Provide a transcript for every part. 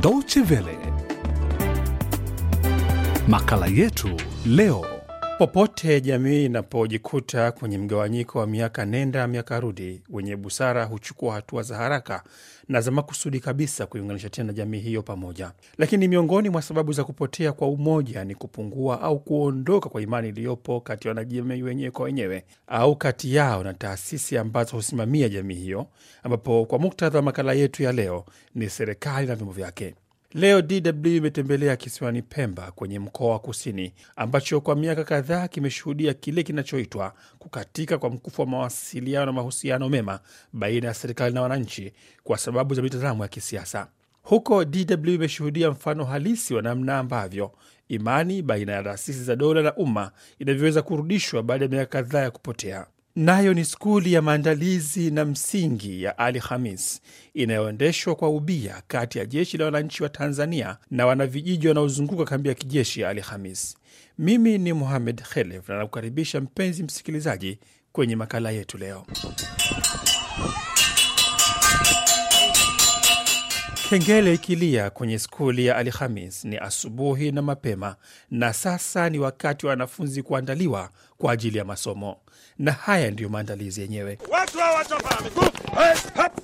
Deutsche Welle. Makala yetu leo. Popote jamii inapojikuta kwenye mgawanyiko wa miaka nenda miaka rudi, wenye busara huchukua hatua za haraka na za makusudi kabisa kuiunganisha tena jamii hiyo pamoja. Lakini miongoni mwa sababu za kupotea kwa umoja ni kupungua au kuondoka kwa imani iliyopo kati ya wanajamii wenyewe kwa wenyewe au kati yao na taasisi ambazo husimamia jamii hiyo, ambapo kwa muktadha wa makala yetu ya leo ni serikali na vyombo vyake. Leo DW imetembelea kisiwani Pemba kwenye mkoa wa Kusini, ambacho kwa miaka kadhaa kimeshuhudia kile kinachoitwa kukatika kwa mkufu wa mawasiliano na mahusiano mema baina ya serikali na wananchi kwa sababu za mitazamo ya kisiasa. Huko DW imeshuhudia mfano halisi wa namna ambavyo imani baina ya taasisi za dola na umma inavyoweza kurudishwa baada ya miaka kadhaa ya kupotea. Nayo ni skuli ya maandalizi na msingi ya Ali Khamis inayoendeshwa kwa ubia kati ya jeshi la wananchi wa Tanzania na wanavijiji wanaozunguka kambi ya kijeshi ya Ali Khamis. Mimi ni Muhamed Khelef na nakukaribisha mpenzi msikilizaji kwenye makala yetu leo. Kengele ikilia kwenye skuli ya Ali Khamis ni asubuhi na mapema, na sasa ni wakati wa wanafunzi kuandaliwa kwa ajili ya masomo, na haya ndiyo maandalizi yenyewe. Watu hawa wachapa miguu. Hey, hap.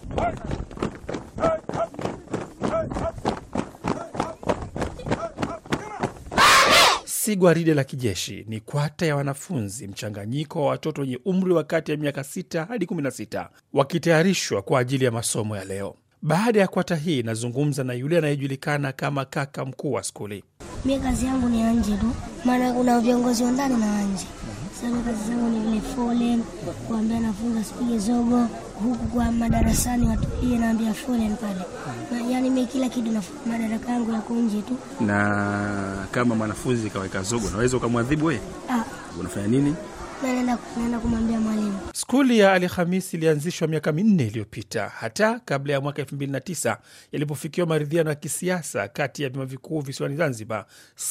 Si gwaride la kijeshi, ni kwata ya wanafunzi mchanganyiko wa watoto wenye umri wa kati ya miaka 6 hadi 16 wakitayarishwa kwa ajili ya masomo ya leo. Baada ya kwata hii, nazungumza na yule anayejulikana kama kaka mkuu wa skuli. Mi kazi yangu ni ya nje tu, maana kuna viongozi wa ndani na wa nje. Sasa mi kazi zangu ni vile foleni, kuambia nafunga asipige zogo, huku kwa madarasani watulie, naambia foleni pale. Na, yani mi kila kitu nafunga, madaraka yangu yako nje tu. na kama mwanafunzi kaweka zogo unaweza ukamwadhibu wewe Ah, unafanya nini na naenda naenda kumwambia mwalimu. Skuli ya Ali Khamis ilianzishwa miaka minne iliyopita, hata kabla ya mwaka 2009 yalipofikiwa maridhiano ya kisiasa kati ya vyama vikuu visiwani Zanzibar,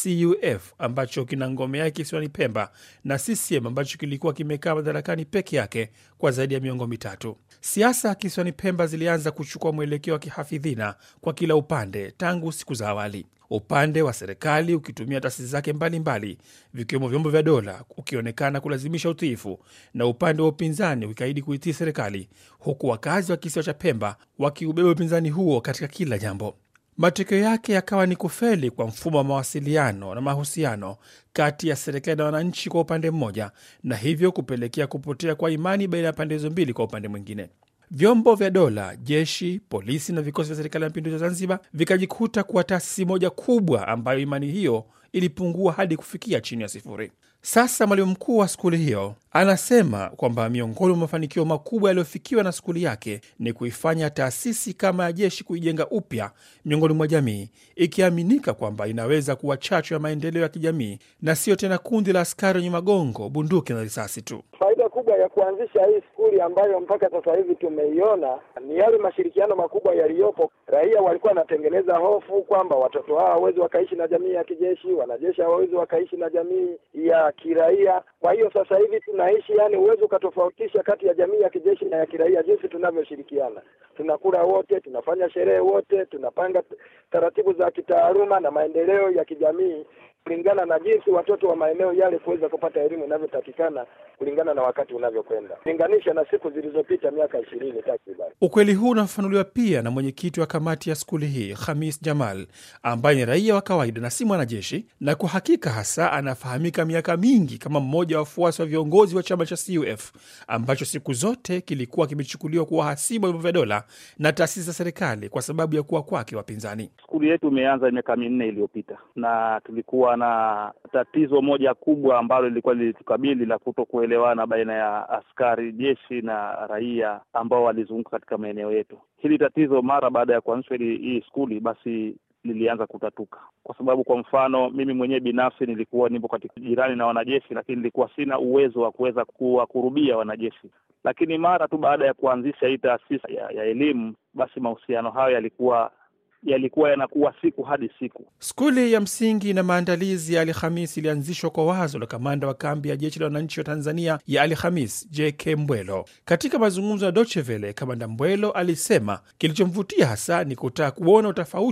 CUF ambacho kina ngome yake kisiwani Pemba na CCM ambacho kilikuwa kimekaa madarakani peke yake kwa zaidi ya miongo mitatu. Siasa kisiwani Pemba zilianza kuchukua mwelekeo wa kihafidhina kwa kila upande tangu siku za awali upande wa serikali ukitumia taasisi zake mbalimbali vikiwemo vyombo vya dola ukionekana kulazimisha utiifu na upande wa upinzani ukikaidi kuitii serikali, huku wakazi wa kisiwa cha Pemba wakiubeba upinzani huo katika kila jambo. Matokeo yake yakawa ni kufeli kwa mfumo wa mawasiliano na mahusiano kati ya serikali na wananchi kwa upande mmoja, na hivyo kupelekea kupotea kwa imani baina ya pande hizo mbili kwa upande mwingine. Vyombo vya dola, jeshi, polisi na vikosi vya serikali ya mapinduzi ya Zanzibar vikajikuta kuwa taasisi moja kubwa ambayo imani hiyo ilipungua hadi kufikia chini ya sifuri. Sasa mwalimu mkuu wa skuli hiyo anasema kwamba miongoni mwa mafanikio makubwa yaliyofikiwa na skuli yake ni kuifanya taasisi kama ya jeshi kuijenga upya miongoni mwa jamii, ikiaminika kwamba inaweza kuwa chachu ya maendeleo ya kijamii na sio tena kundi la askari wenye magongo, bunduki na risasi tu. Faida kubwa ya kuanzisha hii skuli ambayo mpaka sasa hivi tumeiona ni yale mashirikiano makubwa yaliyopo. Raia walikuwa wanatengeneza hofu kwamba watoto hao hawawezi wakaishi na jamii ya kijeshi, wanajeshi hawawezi wakaishi na jamii ya kiraia. Kwa hiyo sasa hivi tunaishi, yani huwezi ukatofautisha kati ya jamii ya kijeshi na ya kiraia, jinsi tunavyoshirikiana. Tunakula wote, tunafanya sherehe wote, tunapanga taratibu za kitaaluma na maendeleo ya kijamii kulingana na jinsi watoto wa maeneo yale kuweza kupata elimu inavyotakikana kulingana na wakati unavyokwenda, linganisha na siku zilizopita miaka ishirini takriban. Ukweli huu unafafanuliwa pia na mwenyekiti wa kamati ya skuli hii Khamis Jamal, ambaye ni raia wa kawaida na si mwanajeshi, na kwa hakika hasa anafahamika miaka mingi kama mmoja wa wafuasi wa viongozi wa chama cha CUF ambacho siku zote kilikuwa kimechukuliwa kuwa hasimu wa vyombo vya dola na taasisi za serikali kwa sababu ya kuwa kwake wapinzani. Skuli yetu imeanza miaka minne iliyopita na tulikuwa na tatizo moja kubwa ambalo lilikuwa lilitukabili la kuto kuelewana baina ya askari jeshi na raia ambao walizunguka katika maeneo yetu. Hili tatizo mara baada ya kuanzishwa hii hii skuli basi lilianza kutatuka, kwa sababu kwa mfano mimi mwenyewe binafsi nilikuwa nipo katika jirani na wanajeshi, lakini nilikuwa sina uwezo wa kuweza kuwakurubia wanajeshi. Lakini mara tu baada ya kuanzisha hii taasisi ya, ya elimu, basi mahusiano hayo yalikuwa yalikuwa yanakuwa siku hadi siku. Skuli ya msingi na maandalizi ya Ali Khamis ilianzishwa kwa wazo la kamanda wa kambi ya jeshi la wananchi wa Tanzania ya Ali Khamis, JK Mbwelo. Katika mazungumzo na Deutsche Welle, kamanda Mbwelo alisema kilichomvutia hasa ni kutaka kuona utofauti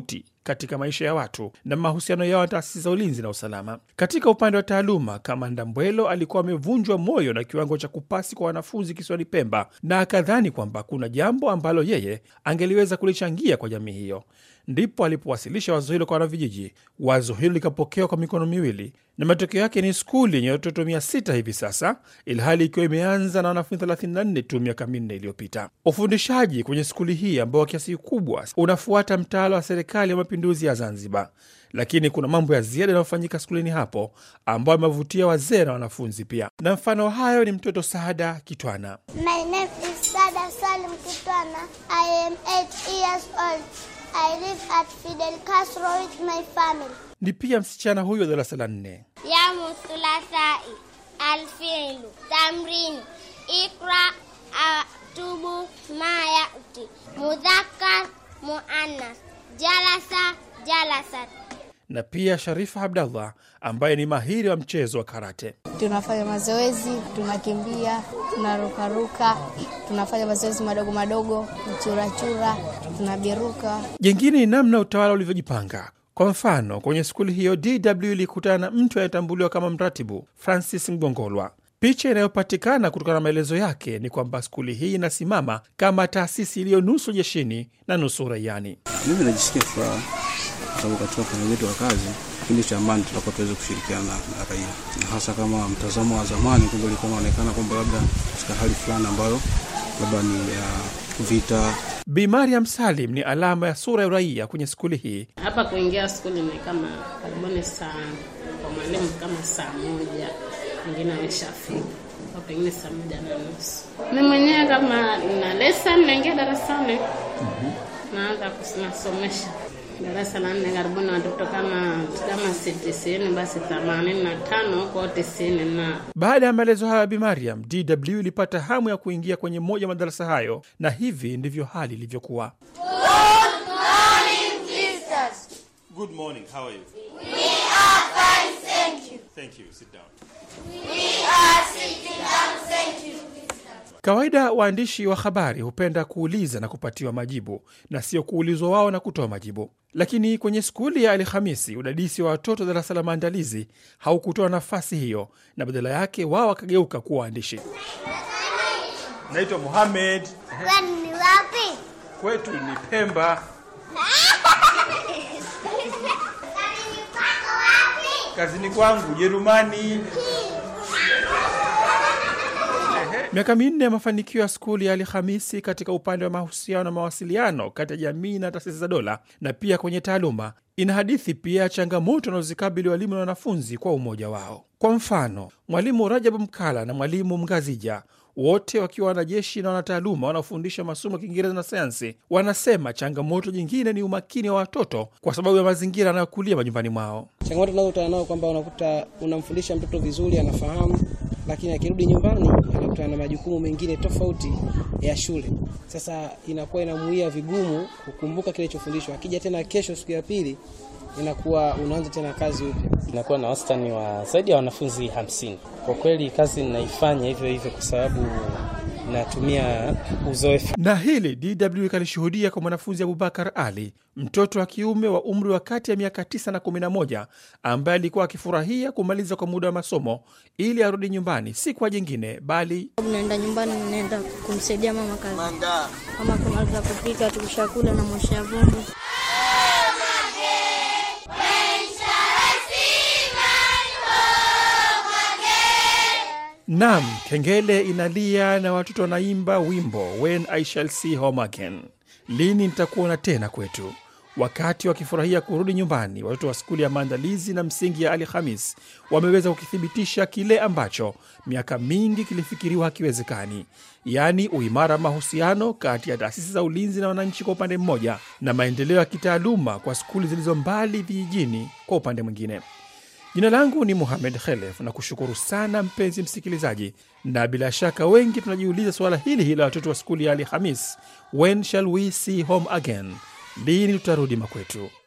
katika maisha ya watu na mahusiano yao na taasisi za ulinzi na usalama. Katika upande wa taaluma, Kamanda Mbwelo alikuwa amevunjwa moyo na kiwango cha kupasi kwa wanafunzi kisiwani Pemba, na akadhani kwamba kuna jambo ambalo yeye angeliweza kulichangia kwa jamii hiyo. Ndipo alipowasilisha wazo hilo kwa wanavijiji. Wazo hilo likapokewa kwa mikono miwili, na matokeo yake ni skuli yenye watoto mia sita hivi sasa, ilhali ikiwa imeanza na wanafunzi 34 tu miaka minne iliyopita. Ufundishaji kwenye skuli hii ambao kiasi kikubwa unafuata mtaala wa serikali ya mapinduzi ya Zanzibar, lakini kuna mambo ya ziada yanayofanyika skulini hapo ambayo amevutia wazee na wanafunzi pia, na mfano hayo ni mtoto Saada Kitwana. My name is Sada Salim Kitwana. I am 8 years old. I live at Fidel Castro with my family. Ni pia msichana huyo wa darasa la nne. Yamu thulasai alfilu tamrini ikra atubu ma yauti mudhakar muannas jalasa jalasat na pia Sharifa Abdallah ambaye ni mahiri wa mchezo wa karate. Tunafanya mazoezi, tunakimbia, tunarukaruka, tunafanya mazoezi madogo madogo, mchurachura, tunabiruka. Jengine ni namna utawala ulivyojipanga. Kwa mfano, kwenye skuli hiyo DW ilikutana na mtu anayetambuliwa kama mratibu Francis Mgongolwa. Picha inayopatikana kutokana na maelezo yake ni kwamba skuli hii inasimama kama taasisi iliyo nusu jeshini na nusu raiani. Mimi najisikia furaha kwa sababu katika ufanyaji wetu wa kazi, kipindi cha amani tutakuwa tuweze kushirikiana na, na raia, na hasa kama mtazamo wa zamani kwamba ilikuwa inaonekana kwamba labda katika hali fulani ambayo labda ni ya vita. Bi Mariam Salim ni alama ya sura ya uraia kwenye skuli hii. Hapa kuingia skuli ni kama karibuni saa kwa mwalimu kama saa moja, wengine ameshafika au pengine saa moja na nusu. Mi mwenyewe kama na lesson naingia darasani, naanza kusinasomesha darasa la nne, karibuni watoto kama kama si tisini basi themanini na tano huko tisini na Baada ya maelezo hayo ya Bi Mariam, DW ilipata hamu ya kuingia kwenye moja ya madarasa hayo, na hivi ndivyo hali ilivyokuwa. Good morning. How are you? We are fine, thank you. Thank you. Sit down. We are sitting down, thank you. Kawaida waandishi wa habari hupenda kuuliza na kupatiwa majibu na sio kuulizwa wao na kutoa majibu. Lakini kwenye skuli ya Alhamisi, udadisi wa watoto darasa la maandalizi haukutoa nafasi hiyo, na badala yake wao wakageuka kuwa waandishi. Naitwa Mohamed. Kwani ni wapi? Kwetu ni Pemba. Kwani ni pako wapi? Kazini kwangu Jerumani. Miaka minne ya mafanikio ya skuli ya Alhamisi katika upande wa mahusiano na mawasiliano kati ya jamii na taasisi za dola na pia kwenye taaluma ina hadithi pia ya changamoto wanazozikabili walimu na wanafunzi kwa umoja wao. Kwa mfano, mwalimu Rajabu Mkala na mwalimu Mgazija wote wakiwa wanajeshi na wanataaluma wanaofundisha masomo ya Kiingereza na sayansi, wanasema changamoto nyingine ni umakini wa watoto kwa sababu ya mazingira anayokulia majumbani mwao. Changamoto unazokutana nao kwamba unakuta unamfundisha mtoto vizuri, anafahamu, lakini akirudi nyumbani anakutana na majukumu mengine tofauti ya shule. Sasa inakuwa inamuia vigumu kukumbuka kile chofundishwa. Akija tena kesho, siku ya pili, inakuwa unaanza tena kazi upya. Inakuwa na wastani wa zaidi ya wanafunzi hamsini. Kwa kweli kazi ninaifanya hivyo hivyo kwa sababu natumia uzoefu. Na hili DW ikalishuhudia kwa mwanafunzi Abubakar Ali, mtoto wa kiume wa umri wa kati ya miaka 9 na 11, ambaye alikuwa akifurahia kumaliza kwa muda wa masomo ili arudi nyumbani, si kwa jingine bali Naenda nyumbani, naenda kumsaidia mama kazi, kama kumaliza kupika, tukishakula na mosha vyombo. Nam, kengele inalia na watoto wanaimba wimbo When I Shall See Home Again, lini nitakuona tena kwetu. Wakati wakifurahia kurudi nyumbani, watoto wa skuli ya maandalizi na msingi ya Ali Khamis wameweza kukithibitisha kile ambacho miaka mingi kilifikiriwa hakiwezekani, yaani uimara wa mahusiano kati ya taasisi za ulinzi na wananchi kwa upande mmoja, na maendeleo ya kitaaluma kwa skuli zilizo mbali vijijini kwa upande mwingine. Jina langu ni Muhamed Khelef na kushukuru sana mpenzi msikilizaji, na bila shaka wengi tunajiuliza suala hili hili la watoto wa skuli ya Ali Hamis, when shall we see home again, lini tutarudi makwetu?